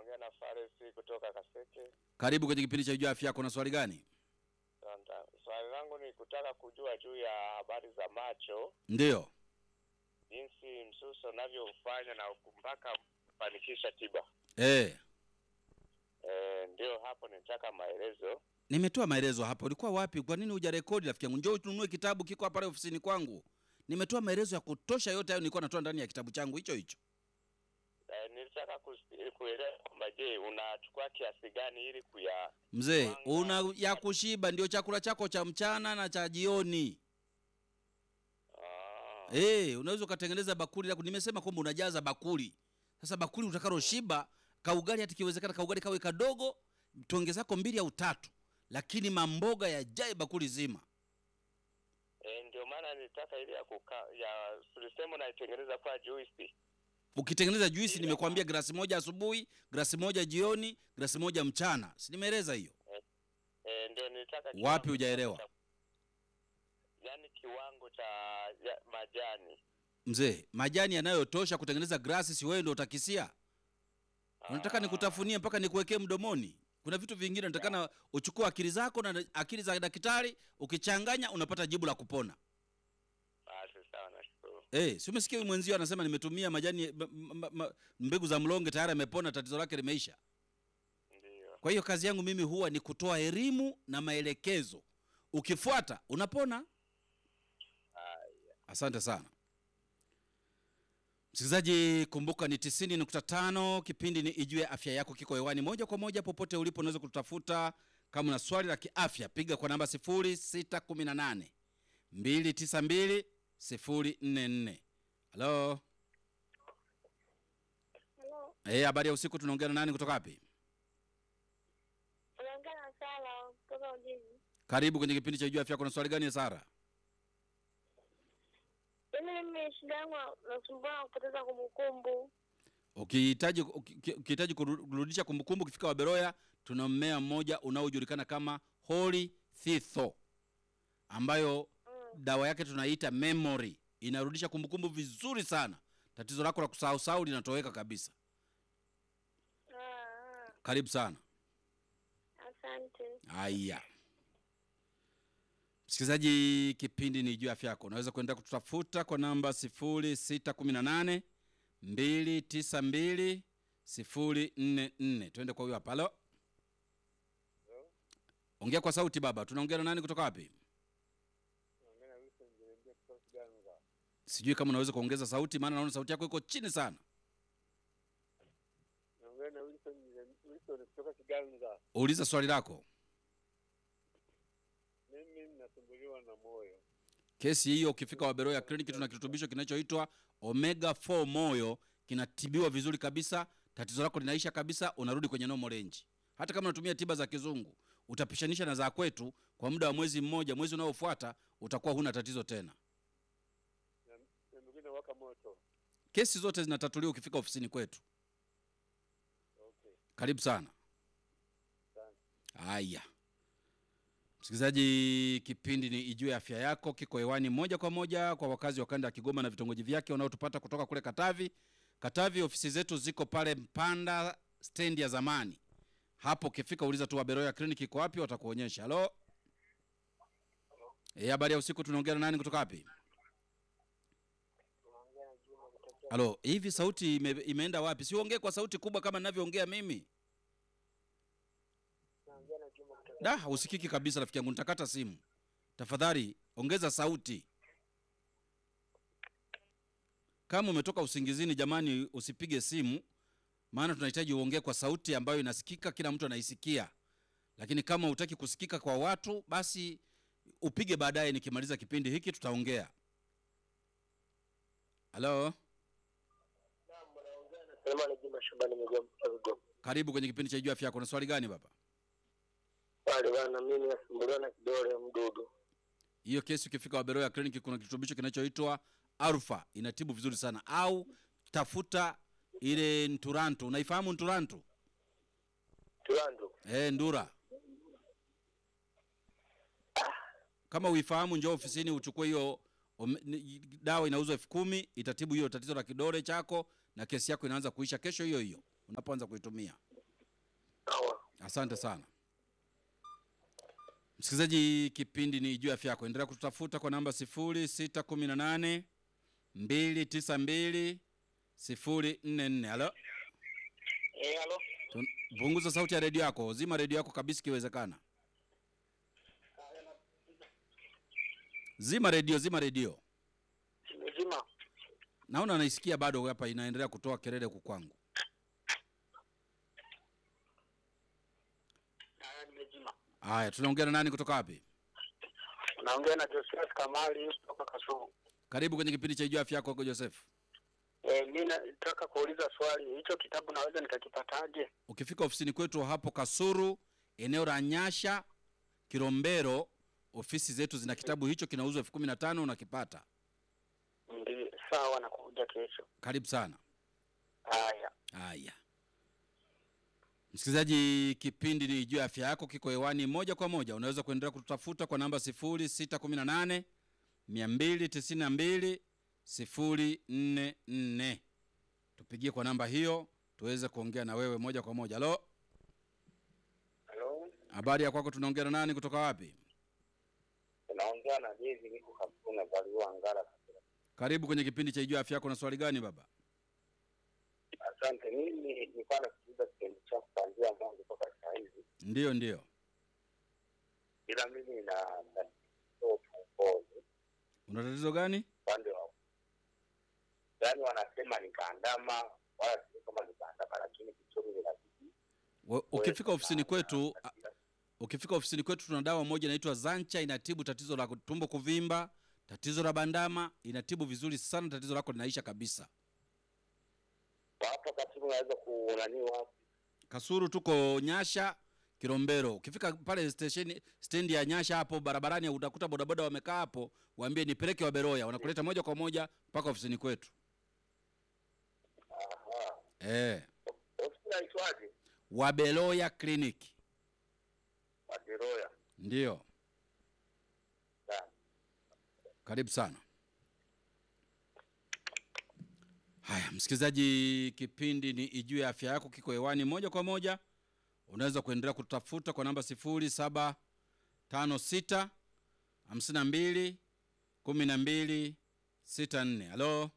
unaongea na Faresi kutoka Kaseke. Karibu kwenye kipindi cha Jua Afya Yako. Na swali gani? Asante. Swali langu ni kutaka kujua juu ya habari za macho, Ndiyo. jinsi msuso unavyofanya na mpaka kufanikisha tiba. Eh, E, ndio hapo nitaka maelezo. nimetoa maelezo hapo. Ulikuwa wapi? Kwa nini hujarekodi rafiki yangu? Njoo ununue kitabu, kiko hapa pale ofisini kwangu. Nimetoa maelezo ya kutosha, yote hayo nilikuwa natoa ndani ya kitabu changu hicho hicho. E, nilitaka kus- kuelewa kwamba je, unachukua kiasi gani ili kuya Mzee, Mwanga. una ya kushiba ndio chakula chako cha mchana na cha jioni. ah, Eh, unaweza ukatengeneza bakuli lako. Nimesema kwamba unajaza bakuli. Sasa bakuli utakaloshiba, kaugali hata kiwezekana kaugali kawe kadogo, tonge zako mbili au tatu, lakini mamboga yajae bakuli zima. e, ndio maana nilitaka ile ya kuka, ya tulisema unaitengeneza kwa juisi. Ukitengeneza juisi, nimekuambia glasi moja asubuhi, glasi moja jioni, glasi moja mchana. Si nimeeleza hiyo? E, ndio nilitaka Wapi kiwango hujaelewa? cha- Yaani kiwango cha ya, majani. Mzee, majani yanayotosha kutengeneza glasi, si wewe ndio utakisia? Unataka Ah, nikutafunie mpaka nikuwekee mdomoni? Kuna vitu vingine natakana uchukue akili zako na akili za daktari, ukichanganya unapata jibu la kupona. Basi sawa, nashukuru. Eh, si umesikia huyu mwenzio anasema nimetumia majani m- m- m- mbegu za mlonge tayari amepona, tatizo lake limeisha. Ndio. Kwa hiyo kazi yangu mimi huwa ni kutoa elimu na maelekezo, ukifuata unapona. Haya. Asante sana msikilizaji, kumbuka ni 90.5 kipindi ni Ijue Afya Yako, kiko hewani moja kwa moja popote ulipo. Unaweza kututafuta kama una swali la kiafya, piga kwa namba 0618 292 044. Halo, Halo, eh, habari ya usiku. Tunaongea na nani kutoka wapi? unaongea na Sara kutoka Ujiji. Karibu kwenye kipindi cha Ijue Afya Yako. Na swali gani Sara? Yaani mimi shida yangu nasumbua na kupoteza kumbukumbu. Ukihitaji uki- ukihitaji kuru- kurudisha kumbukumbu, ukifika Waberoya tuna mmea mmoja unaojulikana kama Holy Thistle ambayo Mm. dawa yake tunaita memory, inarudisha kumbukumbu vizuri sana. Tatizo lako la kusahau sahau linatoweka kabisa. Ah, ah, Karibu sana. asante. Haya, msikilizaji, kipindi ni juu ya afya yako. Unaweza kuenda kututafuta kwa namba 0618 292 044. Twende kwa huyo hapa. Halo, ongea kwa sauti baba. Tunaongea na nani kutoka wapi? Sijui kama unaweza kuongeza sauti, maana naona sauti yako iko chini sana. Naongea na Wilson Wilson kutoka Kiganza. Uliza swali lako. Mimi nasumbuliwa na moyo. Kesi hiyo ukifika Waberoya kliniki, tuna kirutubisho kinachoitwa omega 4 moyo, kinatibiwa vizuri kabisa, tatizo lako linaisha kabisa, unarudi kwenye normal range. Hata kama unatumia tiba za kizungu, utapishanisha na za kwetu kwa muda wa mwezi mmoja, mwezi unaofuata utakuwa huna tatizo tena. Na na mwingine waka moto. Kesi zote zinatatuliwa ukifika ofisini kwetu. Okay. Karibu sana. Asante. Haya, msikilizaji, kipindi ni Ijue Afya Yako kiko hewani moja kwa moja kwa wakazi wa kanda ya Kigoma na vitongoji vyake wanaotupata kutoka kule Katavi. Katavi, ofisi zetu ziko pale Mpanda stendi ya zamani. Hapo ukifika uliza tu Waberoya kliniki iko wapi, watakuonyesha. Halo, eh, habari ya usiku. Tunaongea na nani kutoka wapi? Halo, hivi sauti ime, imeenda wapi? Siongee kwa sauti kubwa kama ninavyoongea mimi. Naongea na Juma kutoka. Da, hausikiki kabisa rafiki yangu, nitakata simu. Tafadhali ongeza sauti. Kama umetoka usingizini, jamani, usipige simu, maana tunahitaji uongee kwa sauti ambayo inasikika, kila mtu anaisikia. Lakini kama hutaki kusikika kwa watu, basi upige baadaye, nikimaliza kipindi hiki tutaongea. Halo, Sema ni Juma Shabani Migoma Migoma. karibu kwenye kipindi cha Jua Afya Yako. Na swali gani baba? Pale bana mimi nasumbuliwa na kidole mdudu. hiyo kesi ukifika Waberoya kliniki kuna kirutubisho kinachoitwa Alfa inatibu vizuri sana, au tafuta ile Nturantu. Unaifahamu Nturantu? Tulandu. Eh, Ndura. Kama uifahamu, njoo ofisini uchukue hiyo ome- ni- dawa, inauzwa elfu kumi itatibu hiyo tatizo la kidole chako, na kesi yako inaanza kuisha kesho hiyo hiyo unapoanza kuitumia. Asante sana msikilizaji, kipindi ni juu ya afya yako. Endelea kututafuta kwa namba 0618 292 044. Halo, Eh, halo. Tun- punguza sauti ya redio yako, zima redio yako kabisa ikiwezekana. Zima redio, zima redio. Mzima. Naona naisikia bado hapa inaendelea kutoa kelele huku kwangu. Haya, nimezima. Haya, tunaongea na nani kutoka wapi? Naongea na Joseph Kamali kutoka Kasumu. Karibu kwenye kipindi cha Ijua Afya Yako, Uncle Joseph. Eh, mimi nataka kuuliza swali. Hicho kitabu naweza nikakipataje? Ukifika ofisini kwetu hapo Kasuru, eneo la Nyasha, Kilombero, ofisi zetu zina kitabu hicho, kinauzwa elfu kumi na tano unakipata. Ndi sawa, nakuja kesho. Karibu sana. Haya. Haya, msikilizaji, kipindi ni juu ya afya yako, kiko hewani moja kwa moja. Unaweza kuendelea kututafuta kwa namba 0618 292 044. Tupigie kwa namba hiyo tuweze kuongea na wewe moja kwa moja. Halo, Halo. habari ya kwako? Tunaongea na nani kutoka wapi? Naongea na Jezi niko Kasumu na Baliwa Ngara. Karibu kwenye kipindi cha Ijua Afya Yako. Na swali gani baba? Asante. Mimi nilikuwa nasikiliza kipindi chako kuanzia mwanzo mpaka saa hizi. Ndiyo, ndiyo. Ila mimi nina tatizo tumboni Una tatizo gani? upande wa yaani wanasema nikaandama wala sio kama nikaandama lakini kichuri inazidi We- Ukifika ofisini kwetu a- ukifika ofisini kwetu tuna dawa moja inaitwa Zancha, inatibu tatizo la tumbo kuvimba, tatizo la bandama, inatibu vizuri sana, tatizo lako linaisha kabisa. hapo katibu unaweza kunani wapi Kasuru tuko Nyasha, Kilombero. Ukifika pale station stendi ya Nyasha hapo barabarani, utakuta bodaboda wamekaa hapo, waambie nipeleke Waberoya, wanakuleta moja kwa moja mpaka ofisini kwetu. aha Eh, ofisi naitwaje Waberoya Clinic Waderoya ndio. Sawa. Karibu sana. Haya, msikilizaji, kipindi ni Ijue Afya Yako, kiko hewani moja kwa moja. Unaweza kuendelea kutafuta kwa namba 0756 52 12 64. Halo,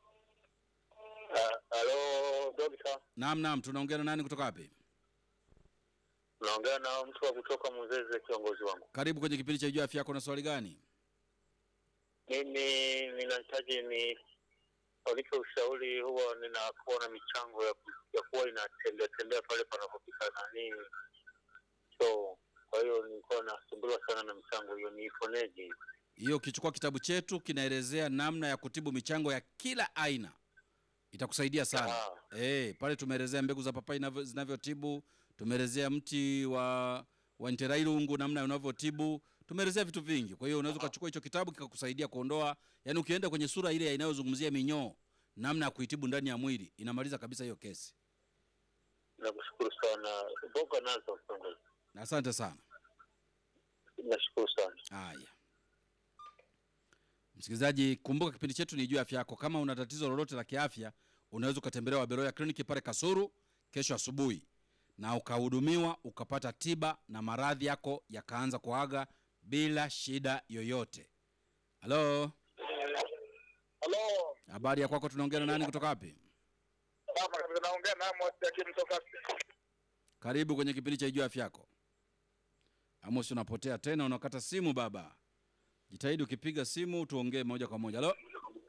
Ah, halo dokta naam, naam, tunaongea na nani kutoka wapi? unaongea na mtu wa kutoka Muzeze kiongozi wangu Karibu kwenye kipindi cha Ijue Afya Yako. Na swali gani? mimi ninahitaji ni wanipe ushauri huwa ninakuwa na michango ya, ku- ya kuwa inatembea tembea pale panapopika nani so kwa hiyo nilikuwa nasumbuliwa sana na michango hiyo niiponeje Hiyo ukichukua kitabu chetu kinaelezea namna ya kutibu michango ya kila aina, itakusaidia sana. Ah. Eh, pale tumeelezea mbegu za papai inavyo- zinavyotibu, tumeelezea mti wa wa nterailungu namna unavyotibu, tumeelezea vitu vingi. Kwa hiyo unaweza ukachukua hicho kitabu kikakusaidia kuondoa, yani ukienda kwenye sura ile inayozungumzia minyoo, namna ya kuitibu ndani ya mwili, inamaliza kabisa hiyo kesi. nakushukuru sana mboga nazo kiongozi Asante sana. nashukuru sana Haya, msikilizaji, kumbuka kipindi chetu ni juu ya afya yako. Kama una tatizo lolote la kiafya, unaweza ukatembelea Waberoya kliniki pale Kasuru kesho asubuhi, na ukahudumiwa ukapata tiba na maradhi yako yakaanza kuaga bila shida yoyote. Halo, halo habari ya kwako? Tunaongea na nani kutoka wapi? hapa kabisa naongea na Amos Jakim toka Karibu kwenye kipindi cha juu ya afya yako. Amos, unapotea tena, unakata simu baba. Jitahidi ukipiga simu tuongee moja kwa moja. Halo.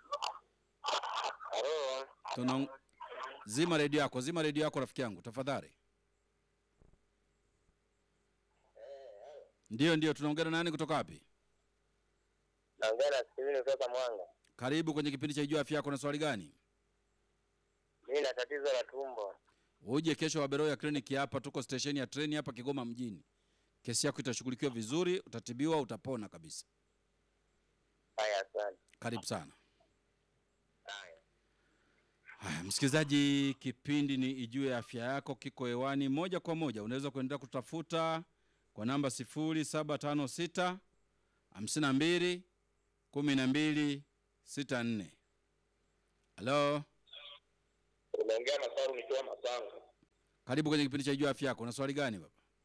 halo Tuna... Zima redio yako, zima redio yako rafiki yangu tafadhali. Ndiyo, ndiyo, tunaongea na nani kutoka wapi? naongea na Steven kutoka Mwanga Karibu kwenye kipindi cha Ijua Afya Yako. Na swali gani? mimi na tatizo la tumbo Uje kesho Waberoya kliniki hapa, tuko stesheni ya treni hapa Kigoma mjini. Kesi yako itashughulikiwa vizuri, utatibiwa, utapona kabisa. haya asante Karibu sana. haya Haya, msikilizaji, kipindi ni Ijue Afya Yako, kiko hewani moja kwa moja. Unaweza kuendelea kutafuta kwa namba 0756 52 12 64. Halo, unaongea na Saru nikiwa Masanga karibu kwenye kipindi cha Ijue Afya Yako. Una swali gani baba?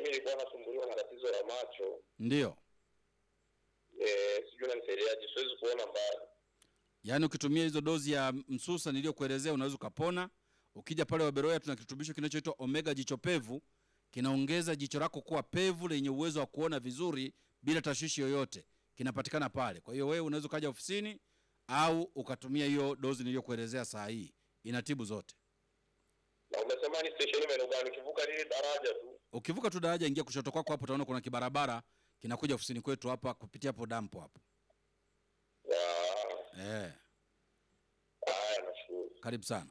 mimi nilikuwa nasumbuliwa na tatizo la macho Ndio, eh, sijui nanisaidiaje, siwezi kuona mbali. yaani ukitumia hizo dozi ya msusa niliyokuelezea unaweza ukapona. Ukija pale Waberoya tuna kirutubisho kinachoitwa omega jicho pevu, kinaongeza jicho lako kuwa pevu lenye uwezo wa kuona vizuri bila tashwishi yoyote, kinapatikana pale. Kwa hiyo wewe unaweza ukaja ofisini au ukatumia hiyo dozi niliyokuelezea saa hii, inatibu zote. Na umesema ni stesheni maeneo gani? Ukivuka lile daraja tu. Ukivuka tu daraja, ingia kushoto kwako hapo, utaona kuna kibarabara kinakuja ofisini kwetu hapa kupitia hapo dampo hapo. Ah, Eh, Haya, nashukuru. karibu sana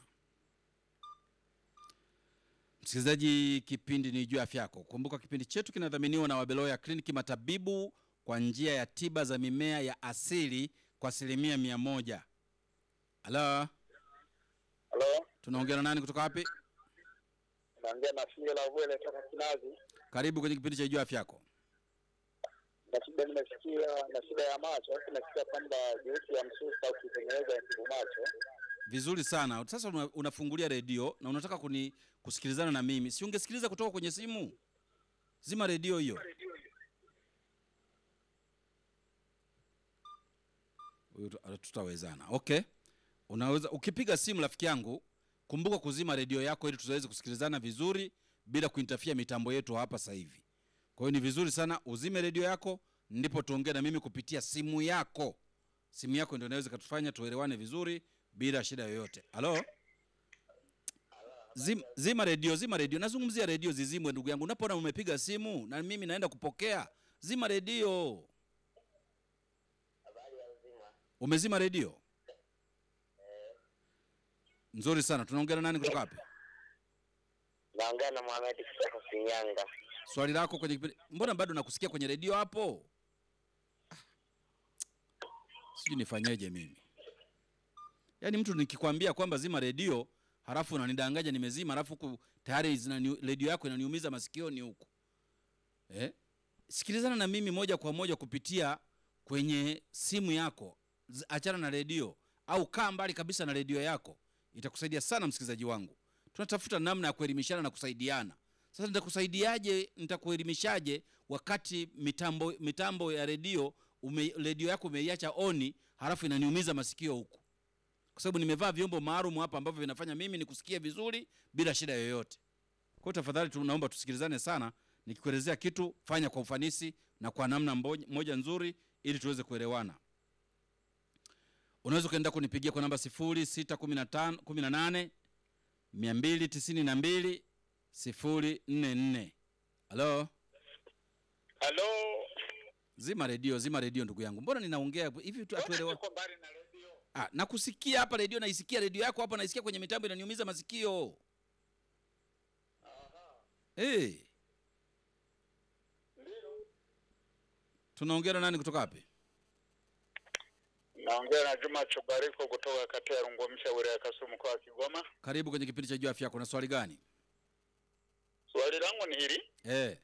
msikilizaji, kipindi ni juu ya afya yako. Kumbuka kipindi chetu kinadhaminiwa na Wabeloya Kliniki, matabibu kwa njia ya tiba za mimea ya asili kwa asilimia mia moja. Halo, Halo, tunaongea na nani kutoka wapi? naongea na Fio la Vwele toka Kinazi. Karibu kwenye kipindi cha juu ya afya yako. Na shida nimesikia na shida ya macho, alafu nasikia kwamba juisi ya msusa ukitengeneza yatibu macho. Vizuri sana. Sasa una, unafungulia redio na unataka kuni kusikilizana na mimi, si ungesikiliza kutoka kwenye simu? Zima redio hiyo. Huyu tu- tutawezana. Okay, unaweza ukipiga simu, rafiki yangu, kumbuka kuzima redio yako ili tuweze kusikilizana vizuri bila kuintafia mitambo yetu hapa sasa hivi. Kwa hiyo ni vizuri sana uzime redio yako, ndipo tuongee na mimi kupitia simu yako. Simu yako ndio inaweza ikatufanya tuelewane vizuri bila shida yoyote. Halo, Zim, zima redio, zima redio. Nazungumzia redio zizimwe, ndugu yangu. Unapoona umepiga simu na mimi naenda kupokea, zima redio. Umezima redio? Nzuri sana. Tunaongea na nani kutoka wapi? Naongea na Mohamed kutoka Shinyanga. Swali lako kwenye kipindi. Mbona bado nakusikia kwenye redio hapo? Ah, Sijui nifanyeje mimi. Yaani mtu nikikwambia kwamba zima redio, halafu unanidanganya nimezima, halafu huku tayari zinani- redio yako inaniumiza masikioni huku. Eh? Sikilizana na mimi moja kwa moja kupitia kwenye simu yako. Z- Achana na redio au kaa mbali kabisa na redio yako. Itakusaidia sana msikilizaji wangu. Tunatafuta namna ya kuelimishana na kusaidiana. Sasa nitakusaidiaje? Nitakuelimishaje wakati mitambo mitambo ya redio ume, redio yako umeiacha oni, halafu inaniumiza masikio huku, kwa sababu nimevaa vyombo maalum hapa ambavyo vinafanya mimi nikusikie vizuri bila shida yoyote. Kwa hiyo tafadhali, tunaomba tusikilizane sana. Nikikuelezea kitu, fanya kwa ufanisi na kwa namna mbo- moja nzuri, ili tuweze kuelewana. Unaweza ukaenda kunipigia kwa namba 0615 18 292 044. Halo, Halo, zima redio, zima redio ndugu yangu. Mbona ninaongea hivi tu atuelewa? niko mbali na redio. Ah, nakusikia hapa redio, naisikia redio yako hapa, naisikia kwenye mitambo, inaniumiza masikio. Hey. Tunaongea na nani kutoka wapi? Naongea na Juma Chobariko kutoka kata ya Rungomsha, wilaya ya Kasumu, mkoa wa Kigoma. Karibu kwenye kipindi cha juu afya yako. Na swali gani? Swali langu ni hili, Eh,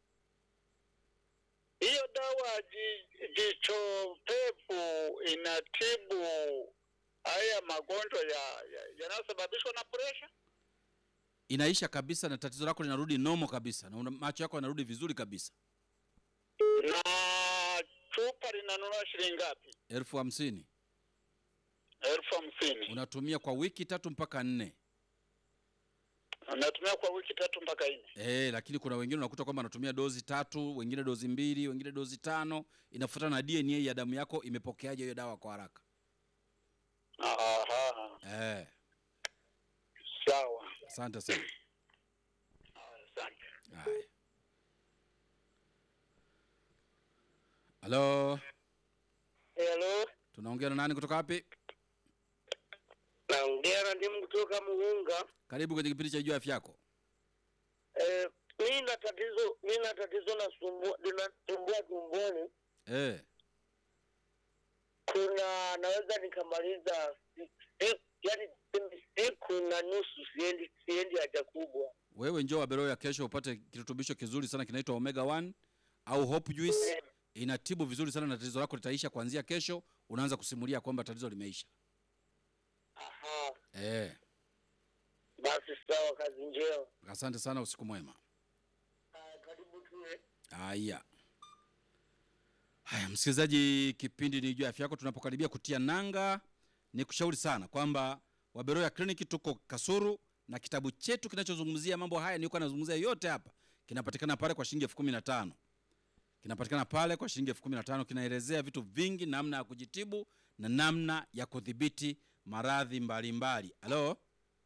hiyo dawa ji- jicho pevu inatibu haya magonjwa ya ya- yanayosababishwa na presha? inaisha kabisa na tatizo lako linarudi nomo kabisa na una, macho yako yanarudi vizuri kabisa. Na chupa linanunua shilingi ngapi? elfu hamsini elfu hamsini. unatumia kwa wiki tatu mpaka nne. Natumia kwa wiki tatu mpaka nne. Eh, lakini kuna wengine unakuta kwamba anatumia dozi tatu, wengine dozi mbili, wengine dozi tano. Inafuatana na DNA ya damu yako imepokeaje hiyo dawa kwa haraka. Aha, Eh, sawa. asante sana. Asante. Haya. Halo, Hello, tunaongea na nani kutoka wapi? naongea na ndimu kutoka Mugunga. Karibu kwenye kipindi cha juu afya yako. Eh, mi na tatizo mi na tatizo nasumbua linasumbua tumboni. Eh, Kuna naweza nikamaliza si- si- yaani tuseme siku na nusu siendi siendi haja kubwa. wewe njoo Waberoya kesho upate kirutubisho kizuri sana kinaitwa Omega 1 au Hope Juice. Inatibu vizuri sana na tatizo lako litaisha kuanzia kesho. Unaanza kusimulia kwamba tatizo limeisha. Aha, Eh, basi sawa, kazi njema. asante sana, usiku mwema. Ah, Karibu tu Haya, haya, msikilizaji, kipindi ni juu ya afya yako. Tunapokaribia kutia nanga, ni kushauri sana kwamba Waberoya Clinic tuko Kasuru na kitabu chetu kinachozungumzia mambo haya nilikuwa nazungumzia yote hapa kinapatikana pale kwa shilingi elfu kumi na tano kinapatikana pale kwa shilingi elfu kumi na tano kinaelezea vitu vingi, namna ya kujitibu na namna ya kudhibiti maradhi mbalimbali. Halo,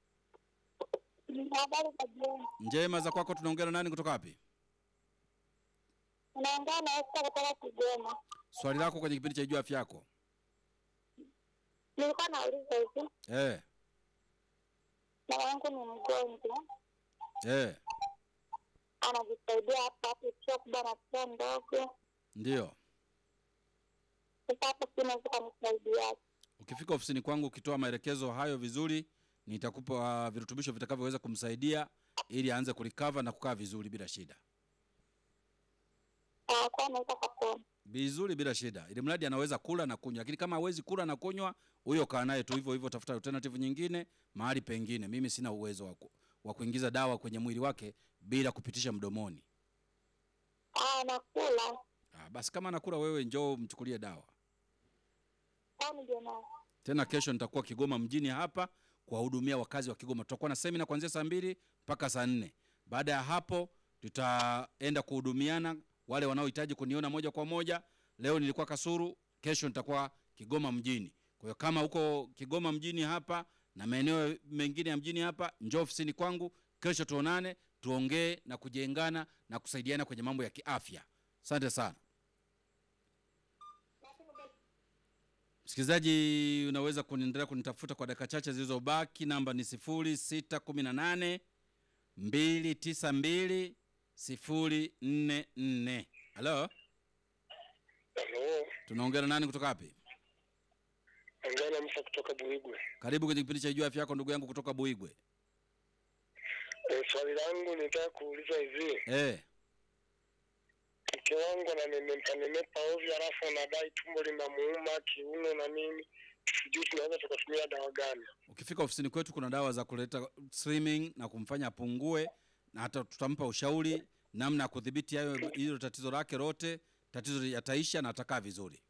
Habari za jioni. njema za kwako. Tunaongea na nani kutoka wapi? Unaongea na Esta kutoka Kigoma. Swali lako kwenye kipindi cha juu ya afya yako. Nilikuwa nauliza hivi, Eh, mama yangu ni mgonjwa, eh, anajisaidia hapa hapo, sio kubwa na sio ndogo. ndio. Sasa hapo sinaweza kanisaidia. Ukifika ofisini kwangu ukitoa maelekezo hayo vizuri, nitakupa uh, virutubisho vitakavyoweza kumsaidia ili aanze kulikava na kukaa vizuri bila shida, Kwa anaweza kapona. vizuri bila shida, ili mradi anaweza kula na kunywa. Lakini kama hawezi kula na kunywa, huyo kaa naye tu hivyo hivyo, tafuta alternative nyingine mahali pengine. Mimi sina uwezo wa ku- wa kuingiza dawa kwenye mwili wake bila kupitisha mdomoni. Ah, nakula. Ah, basi kama anakula, wewe njoo mchukulie dawa. Kwani ndio na Tena kesho nitakuwa Kigoma mjini hapa kuwahudumia wakazi wa Kigoma. Tutakuwa na semina kuanzia saa mbili mpaka saa nne. Baada ya hapo, tutaenda kuhudumiana wale wanaohitaji kuniona moja kwa moja. Leo nilikuwa Kasuru, kesho nitakuwa Kigoma mjini. Kwa hiyo kama uko Kigoma mjini hapa na maeneo mengine ya mjini hapa, njoo ofisini kwangu kesho, tuonane, tuongee na kujengana na kusaidiana kwenye mambo ya kiafya. Asante sana. Msikilizaji, unaweza kuniendelea kunitafuta kwa dakika chache zilizobaki. Namba ni 0618 292 044. Halo, Halo, tunaongea na nani kutoka wapi? ongea na Musa kutoka Buigwe. Karibu kwenye kipindi cha Jua Afya Yako, ndugu yangu kutoka Buigwe. E, swali langu nitaka kuuliza hivi, Eh, mke wangu ananenepa nenepa ovyo, alafu anadai tumbo linamuuma, kiuno na nini, sijui tunaweza tukatumia dawa gani? ukifika ofisini kwetu kuna dawa za kuleta slimming na kumfanya apungue, na hata tutampa ushauri namna ya kudhibiti hayo hilo tatizo lake lote. Tatizo yataisha na atakaa vizuri.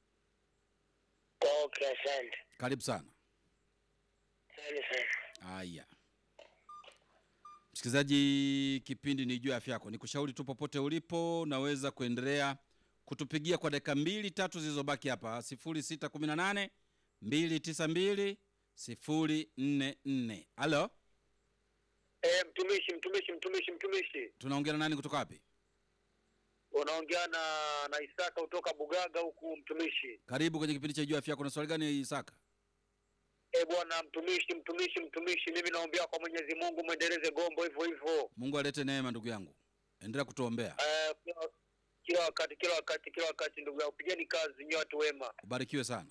Okay, asante Karibu sana. asante sana. Haya, msikilizaji, kipindi ni juu ya afya yako. Nikushauri tu popote ulipo, naweza kuendelea kutupigia kwa dakika mbili tatu zilizobaki hapa, 0618 292 044. Halo, E, mtumishi mtumishi mtumishi mtumishi, tunaongea na nani kutoka wapi? unaongea na na Isaka kutoka Bugaga huku mtumishi. Karibu kwenye kipindi cha juu ya afya yako. Na swali gani Isaka? E bwana mtumishi mtumishi mtumishi, mimi naombea kwa Mwenyezi Mungu mwendeleze gombo hivyo hivyo, Mungu alete neema, ndugu yangu, endelea kutuombea. Eh, kila- kila wakati kila wakati kila wakati, ndugu yangu, pigeni kazi nyote watu wema. ubarikiwe sana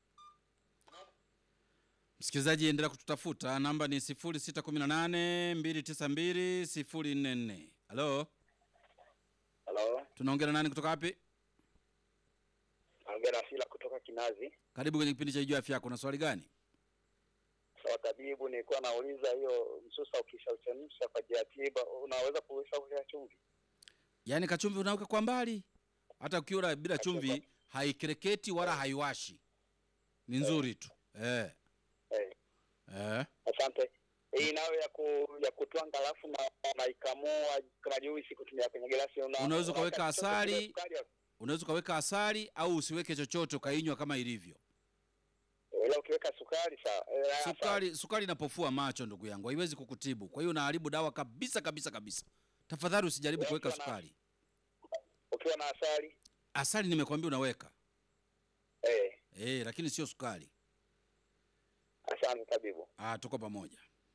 msikilizaji endelea kututafuta namba ni 0618 292 044 halo Halo, tunaongea na nani kutoka wapi naongea na Sila kutoka Kinazi. karibu kwenye kipindi cha juu afya yako na swali gani Sawa tabibu, nilikuwa nauliza hiyo msusa ukishauchemsha kwa ajili ya tiba, unaweza kuweka chumvi? yaani kachumvi unaweka kwa mbali hata ukiwa bila chumvi haikereketi wala haiwashi ni nzuri tu eh. Eh, Eh. asante. Hii nayo ya ku, ya kutwanga alafu na naikamua kama juisi kutumia kwenye glasi. Una, Unaweza ukaweka unaweka chochote asali. kile sukari ya- unaweza ukaweka asali au usiweke chochote ukainywa kama ilivyo Ila ukiweka sukari sawa. Eh, haya, sawa. sukari sukari inapofua macho ndugu yangu haiwezi kukutibu kwa hiyo unaharibu dawa kabisa kabisa kabisa tafadhali usijaribu kuweka Ukiwa na- sukari Ukiwa na asali asali nimekwambia unaweka eh, eh, lakini sio sukari asante tabibu. ah, tuko pamoja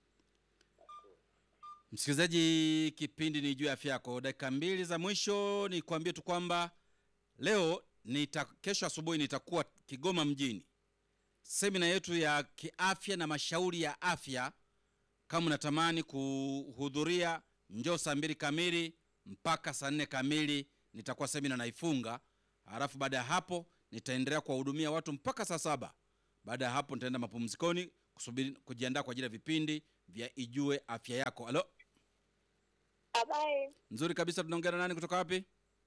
msikilizaji kipindi ni juu ya afya yako dakika mbili za mwisho ni kuambie tu kwamba leo nita, kesho asubuhi nitakuwa kigoma mjini semina yetu ya kiafya na mashauri ya afya kama unatamani kuhudhuria njoo saa mbili kamili mpaka saa nne kamili nitakuwa semina naifunga halafu baada ya hapo nitaendelea kuwahudumia watu mpaka saa saba baada ya hapo nitaenda mapumzikoni kusubiri kujiandaa kwa ajili ya vipindi vya ijue afya yako halo Habari, nzuri kabisa tunaongea na nani kutoka wapi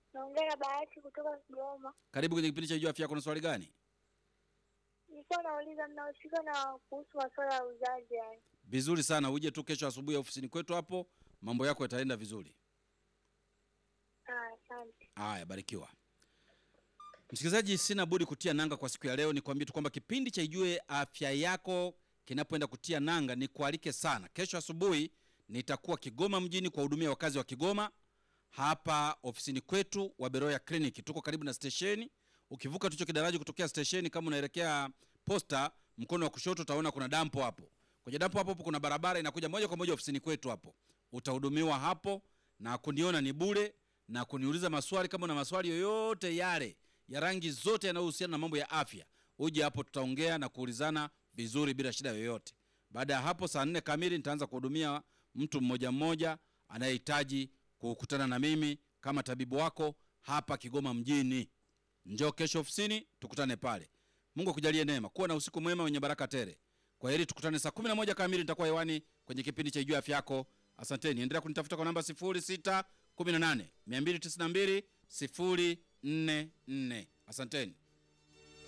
Naongea na Bahati kutoka Kigoma. Karibu kwenye kipindi cha Jua Afya Yako. Na swali gani? Nilikuwa nauliza mnahusika na kuhusu masuala ya uzazi yani. Vizuri sana, uje tu kesho asubuhi ofisini kwetu hapo, mambo yako yataenda vizuri. Ah, asante. Haya, barikiwa. Msikilizaji, sina budi kutia nanga kwa siku ya leo. Ni kuambia tu kwamba kipindi cha Ijue Afya Yako kinapoenda kutia nanga, ni kualike sana. Kesho asubuhi nitakuwa Kigoma mjini kuwahudumia wakazi wa Kigoma hapa ofisini kwetu wa Beroya Clinic. Tuko karibu na stesheni. Ukivuka tucho kidaraji kutokea stesheni, kama unaelekea posta, mkono wa kushoto utaona kuna dampo hapo. Kwenye dampo hapo hapo kuna barabara inakuja moja kwa moja ofisini kwetu hapo. Utahudumiwa hapo na kuniona ni bure na kuniuliza maswali kama una maswali yoyote yale ya rangi zote yanayohusiana na mambo ya afya, uje hapo, tutaongea na kuulizana vizuri bila shida yoyote. Baada ya hapo, saa nne kamili nitaanza kuhudumia mtu mmoja mmoja anayehitaji kukutana na mimi kama tabibu wako hapa Kigoma mjini. Njoo kesho ofisini, tukutane pale. Mungu akujalie neema, kuwa na usiku mwema wenye baraka tele. Kwa heri, tukutane saa 11 kamili, nitakuwa hewani kwenye kipindi cha Ijue Afya Yako. Asanteni, endelea kunitafuta kwa namba 0618 292 044. Asanteni.